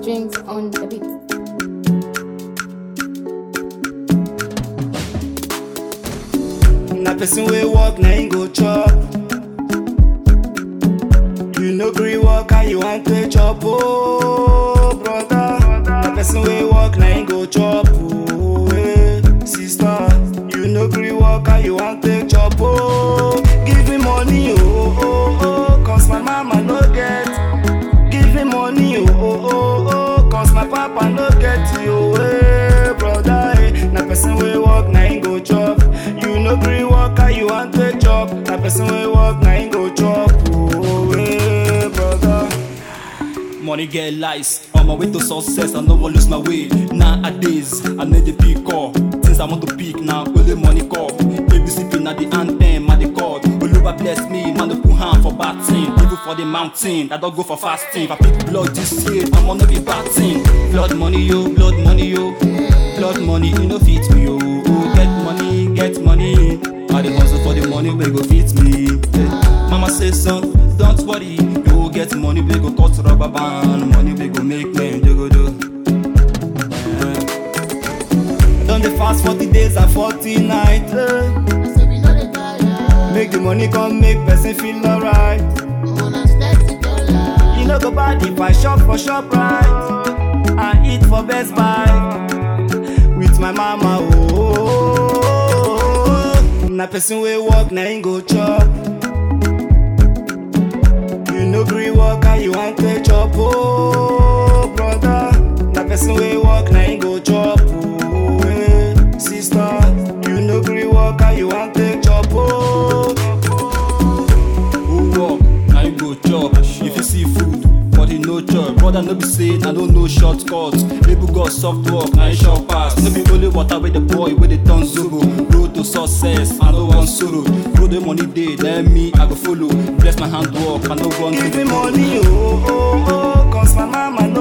strings on the beat. Na person wey work na him go chop. You no gree work how you wan take chop oh brother. Na person wey work na him go chop oh eh, sister. You no gree work how you wan take chop oh. Give me money oh oh oh, cause my mama no get. Give me money oh oh oh oh, cause my papa no get you eh brother eh. Na person wey work na him go chop. You no gree work how you wan take chop. Na person wey work na him go chop oh eh brother. Money get lies on my way to success. I no wan lose my way. Nowadays, I need the pick up. Things I want to pick now, only money call. ABC pin at the anthem, at the chord. Oluwa bless me, man, no put hand for bad thing. Even for the mountain, I don't go for fasting. If I pick blood this year, I'm on be bad thing. Blood money, yo, blood money, yo. Blood money, you know fit me, yo. Oh, get money, get money. I dey hustle for the money, we go fit me. Eh, Mama say son, don't worry, you go get money, we go cut rubber band. Money we go make men, you go do. Don dey fast forty days and forty nights. Eh. Make the money come make person feel alright. You no go bad if I shop for shop right and eat for Best Buy with my mama. Oh, na person wey work na him go chop. You no gree work how you wan take chop. Oh, brother, na person wey work na him go chop. Oh, eh, sister, you no gree work how you wan take chop. Oh. Who work, now you go chop. If you see food, but you no chop. Brother, no be say, I don't know shortcuts. People got soft work, now you short pass. No be only water with the boy, with the turn zobo. Road to success, I no want sorrow. Road the money day, then me, I go follow. Bless my handwork, I no want Give to me money, oh, oh, oh, cause my mama